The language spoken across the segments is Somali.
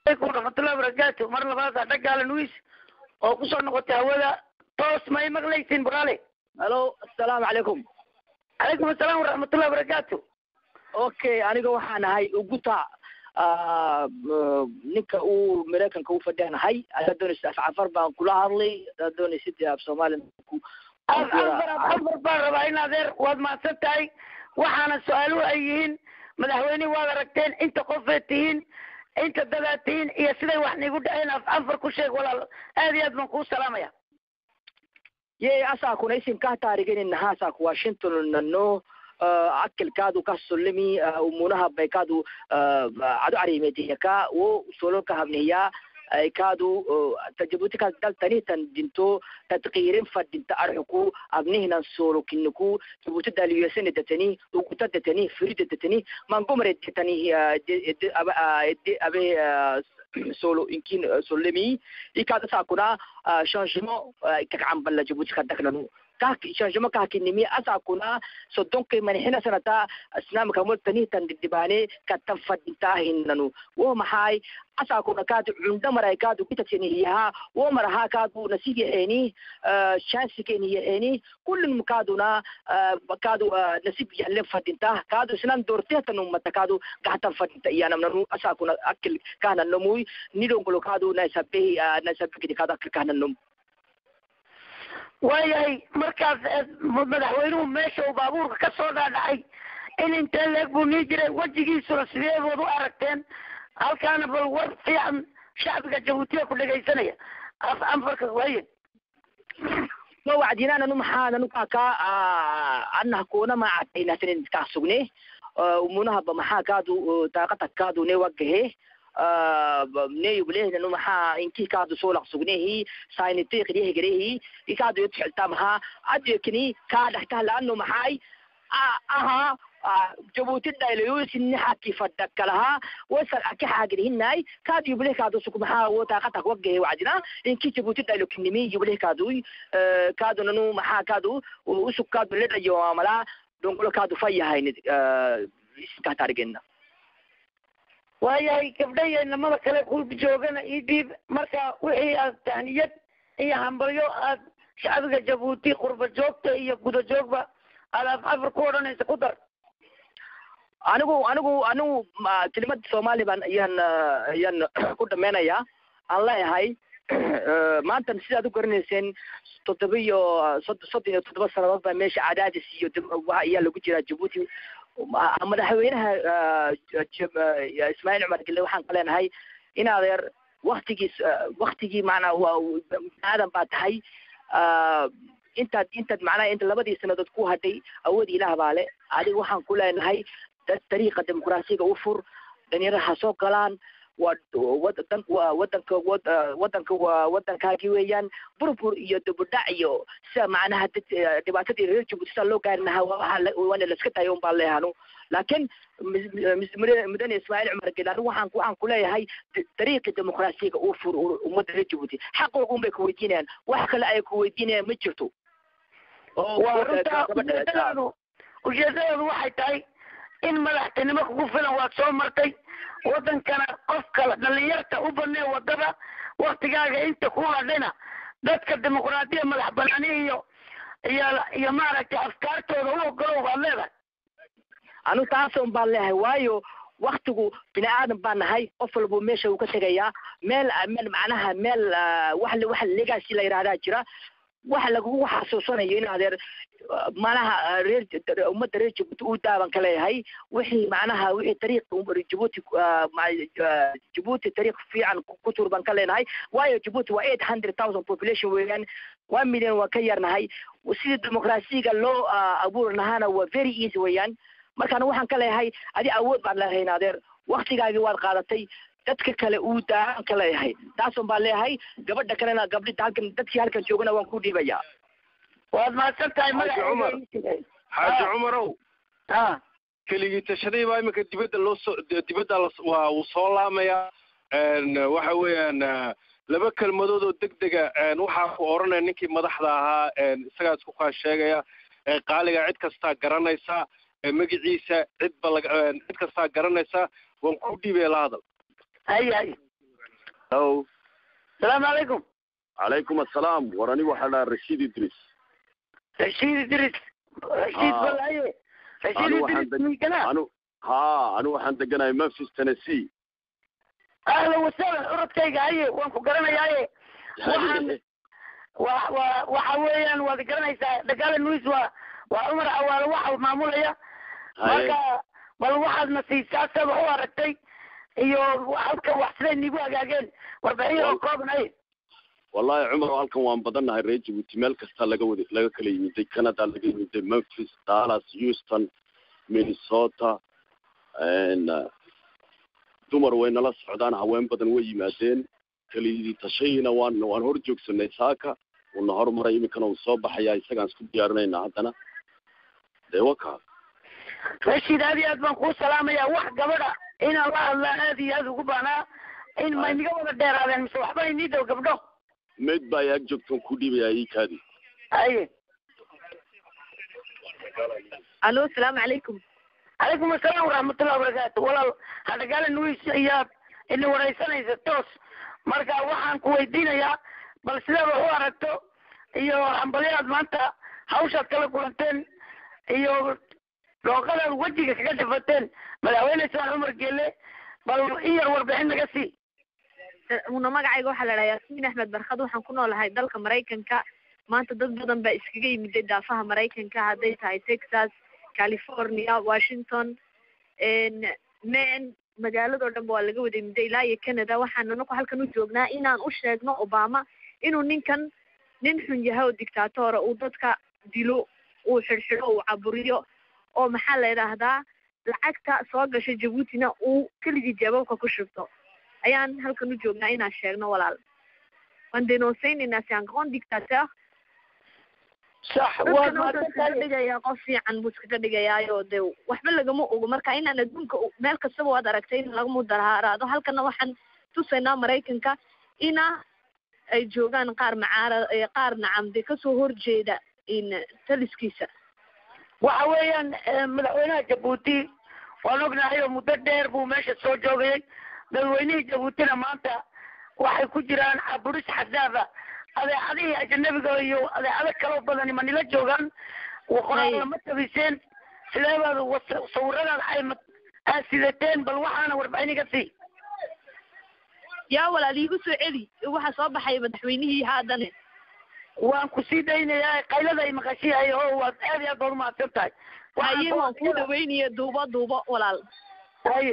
alaykum waraxmatullahi wabarakaatu mar labaada dhagaala nuis oo kusoo noqotay hawada toos ma i maqlaysin baraale hallo assalaamu calaykum calaykum asalaam waraxmatullahi wabarakaatu okay aniga waxaan ahay uguta ninka uu maraykanka u fadhiyan ahay adaa doonaysa af cafar baan kula hadlay adaa doonaysa dee af soomaaliya ku afar afar baan rabaa in adeer waad mahadsan tahay waxaana su-aaluhu ay yihiin madaxweynihi waad aragteen inta qofeed tihiin inta dadaad tihiin iyo siday wax niigu dhaceen af afar ku sheeg walaal aad iyo aad baan kuu salaamaya ye asakuna isimkaa taarigeninaha asaku washington nano akilkaadu ka solimi umunaha baykadu adu arimediyaka wo sololka habniya kaadu tajabutika daltanitan dinto tadqiirin fadinta arxuku abnihinan solokiniku jabuti daliyesene datani uguta datani firida datani mangomare datani abe solo inkin solemi ikaada sakuna changement kakcambala jabuti kadaknanu kah changement kahkinimi asakuna sodonkay manixina sanata asnaamkamol tanitan didibane katan fadintahinanu wo maxay asakuna kaadu cunda maray kaadu kitatenihiyaha wo maraha kaadu nasib yaxeni chansiken yaxeni kullin kaaduna kaadu nasib yaxlen fadinta kaadu isnan dortetanumata kaadu gahtan fadinta iyanamnanu asakuna akil kahnanamuy nidongolo kaadu naisabe naisabekidi kaadu akil kahnanum waayahay markaas madaxweynuhu meesha uu baabuurka ka soo dhaadhacay in intee leeg buu nii jiray wejigiisuna sideedood u aragteen halkaana bal war fiican shacbiga jabuutiya ku dhegaysanaya af anfarka waaye ma wacdinananu maxaananu kaka anah kuna macataynahtanin kaa sugne umunahaba maxaa kaadu daaqata kaadu ne wagahe neyublehna maxaa inki kaadu solaq sugnehi sainitiqdihegerehi ikaadu yotxilta maxaa adekini kaa dhahtah laano maxay aha jabuuti dhaylayosinni haki fadakalaha wasal aki xaagirihinay kaadu yubleh kaadu suk maxaa wo taaqatak wagahe wacdina inki jabuuti dhaylokinimi yubleh kaadu kaadu nanu maxaa kaadu usuk kaadu ledhayo amala dongolo kaadu fayahayn iskahtaarigena waayahay gabdhayo inamada kale ku joogana ii dhiib marka wixii aad tahniyad iyo hambalyo aad shacbiga jabuuti qurba joogta iyo guda joogba aad af afar ku odhanaysa ku dar anigu anigu anigu kelimada soomaali baan ayaan ayaan ku dhameynaya aan leeyahay maantan sidaad u garanayseen toddoba iyo sod soddon iyo toddoba sanadood baa meesha cadaadis iyo waxa ayaa lagu jiraa jabuuti madaxweynaha ismaaciil cumar gille waxaan ka leenahay in adeer waktigiis waktigii macnaa waa aadan baa tahay intaad intaad macnaha inta labadii sanadood ku hadhay awood ilaah baa le adiga waxaan ku leenahay dariiqa dimuqraasiga u fur dhalinyarada ha soo galaan waa wadan waa wadanka wadanka waa wadankaagii weeyaan burbur iyo dibudhac iyo sida macnaha dad dhibaatadii reer jabuuti sida loo gaari lahaa waa waana laska tayo un baan leehanu laakiin mudane ismaaciil cumar gelaani waxaan waxaan kuleeyahay dariiqi dimuqraasiga uu fur ummadda reer jabuuti xaqooga un bay kuweydiinayaan wax kale ay kuweydiinayaan ma jirto waa runta ujeedadaadu ujeedadaadu waxay tahay in madaxtinimo kugu filan waad soo martay wadankana qofka dhalinyarta u banee wadada waktigaaga inta ku hadhayna dadka dimuqraadiya madax banaani iyo iyo iyo maaragtay afkaartooda u ogolow baad leedahay anu taasun baan leeyahay waayo waktigu bini aadan baan nahay qof walba meesha uu ka tegayaa meel meel macnaha meel wax wax legacy la yidhahdaa jira waxa lagugu xasuusanayo in adeer macnaha reer ummadda reer jabuuti uu daaban ka leeyahay wixii macnaha wixii tariiq jabuuti jabuuti tariiq fiican ku tur baan ka leenahay waayo jabuuti waa eight hundred thousand population weeyaan one million waa ka yarnahay sidii dimuqraasiga loo abuuri lahaana waa very easy weeyaan markaan waxaan ka leeyahay adi awood baan leeyahay adeer waktigaagii waad qaadatay dadka kale uu daahan ka leeyahay taasun baan leeyahay gabadha kalena gabdhi halkan dadkii halkan joogana waan ku dhiibayaa waad mahadsan tahay xaaji cumar xaaji cumarow ha keligii tashaday baa iminka dibadda loo soo dibadda waa uu soo laamayaa waxa weeyaan laba kelmadood oo deg dega waxaa ku odhanaya ninkii madaxda ahaa isagaa isku kaa sheegaya qaaliga cid kastaa garanaysa magaciisa cid ba laga cid kastaa garanaysa waan ku dhiibaya la hadal hay hay hello salaamu calaykum calaykum assalaam war anigu waxaa dhaha rashiid idris rashiid idris rashiid Ah. balaye rashiid anu waxaan idris deg- miigana anu ha anu waxaan deganahay memphis tennessee ahlan wasahlan curadkayga haye waan ku garanayaaye Waxaan- wa wa waxa weeyaan waad garanaysaa dagaala nuis waa waa cumar awaale waxa maamulaya haye marka bal waxaadna siisaa saba u aragtay iyo halka wax siday nigu hagaageen warbixin oo kooban ay wallahi cumar halkan waan badannahay reer jabuuti meel kasta laga wada laga kala yimiday canada laga yimiday memphis dallas houston minnesota n dumar way nala socdaan haween badan way yimaadeen kelidii tashayina waan waan hor joogsanay saaka uuna hormaray iminkana uu soo baxayaa isagaan isku diyaarinayna haddana dee waka rashiid aad iyo aad baan kuu salaamaya wax gabadha inaan la hadlaa aad iyo aad ugu baanaa in ma inaga wada dheeraadeen mise waxba inii dhow gabdho mayd baa ag joogtaan ku dhiibayaa ii kaadi haye alo asalaamu calaykum calaykum asalaam waraxmatullahi wabarakaatu walaal hadhagaala nuis ayaad ina waraysanaysa toos marka waxaan ku weydiinayaa bal sidaad wax u aragto iyo hambalyaad maanta hawshaad kala kulanteen iyo dhooqadaad wejiga kaga dhafateen madaxweyne ismaan cumar geele bal in yar warbixin naga sii una magacayga waxaa la dhahaa yaasmiin axmed barkad waxaan ku noolahay dalka maraykanka maanta dad badan baa iskaga yimiday daafaha maraykanka hadday tahay texas california washington maine magaaladoo dhan ba waa laga wada yimiday ilaa iyo canada waxaan anaku halkan u joognaa inaan u sheegno obama inuu ninkan nin xun yahay oo dictatora uu dadka dilo uu xidhxidho uu caburiyo oo maxaa la idhaahdaa lacagta soo gasha jabuutina uu keligii jawaabka ku shubto ayaan halkan u joognaa inaan sheegno walaal waan denonsaynaynaa c'est un grand dictateur sax waad dadkana wuxuu iskaga maadsantahay dhigayaa qof fiican buu iskaga dhigayaayo de waxba lagama ogo marka inaan adduunka u- meel kastaba waad aragtay in laga mudaharaado halkana waxaan tusaynaa maraykanka ina ay joogaan qaar macaara eh, qaar nacamde kasoo horjeeda in taliskiisa waxa weeyaan eh, madaxweynaha jabuuti waan ognahay oo muddo dheer buu meesha soo joogayay dadweynihii jabuutina maanta waxay ku jiraan caburis xadaada adeecadihii ajanabiga iyo adeecado kaloo badani ma nila joogaan qoraal ma tabiseen sidee baad was- sawiradaad ay ma- aad sidateen bal waxaana warbixin iga sii yaa walaal iigu soo celi waxaa soo baxay madaxweynihii haadane waan ku sii daynayaa qaylada ay maqashiyahay oo waad aad iyo aad baad umahadsan tahay haye waan kuu dhaweynaya duubo duubo walaal haye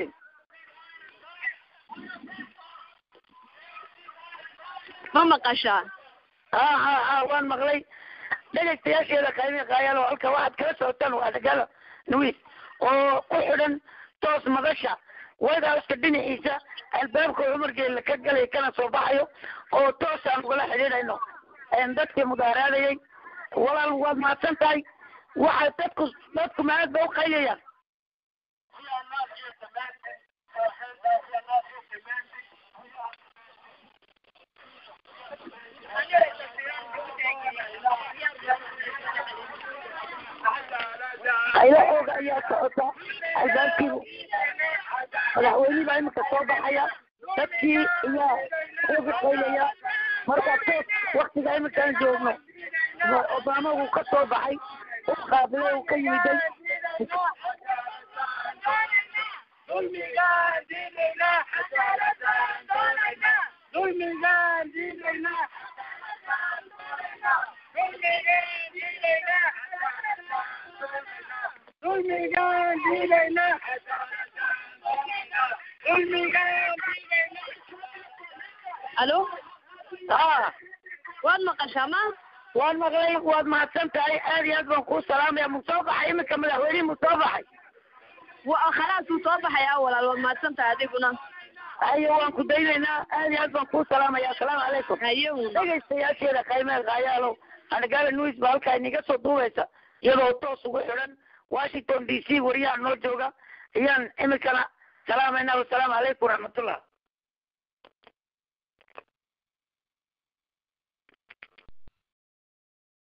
ma maqashaa ha ha ha waan maqlay dhegaystayaasheeda qaymi qaayalo halka waxaad kala socotaan waa dagaala nuis oo ku xidhan toos madasha white houseka dhinaciisa albaabka cumar geelle ka galay kana soo baxayo oo toos aan ugala xidhiidhayno een dadkii mudaaraadayay walaal waad mahadsan tahay waxa dadku dadku maad ba u qayliyayaan qaylo xooga ayaa socota albaabkiibu madaxweynihii baa imika soo baxaya dadkii ayaa xooga qaylaya marka toos waktiga imikaan joogno obama wuu ka soo baxay u qaabilay uu ka yimiday alo ha waad maqashaa ma waan maqlay waad mahadsan tahay aad iyo aad baan kuu salaamaya mu soo baxay iminka madaxweynihii mu soo baxay wa khalaas uu soo baxayaa walaal waad mahadsan tahay adiguna haye waan ku daynaynaa aad iyo aad baan kuu salaamaya asalaamu calaykum haye uuna dhegaystayaasheeda qiimee kaayaalow anagaala news ba halkaa inaga soo duubaysa iyadoo toos ugu xidhan washington d c wariyaha noo jooga ayaan iminkana salaamayna wasalaamu calaykum waraxmatullah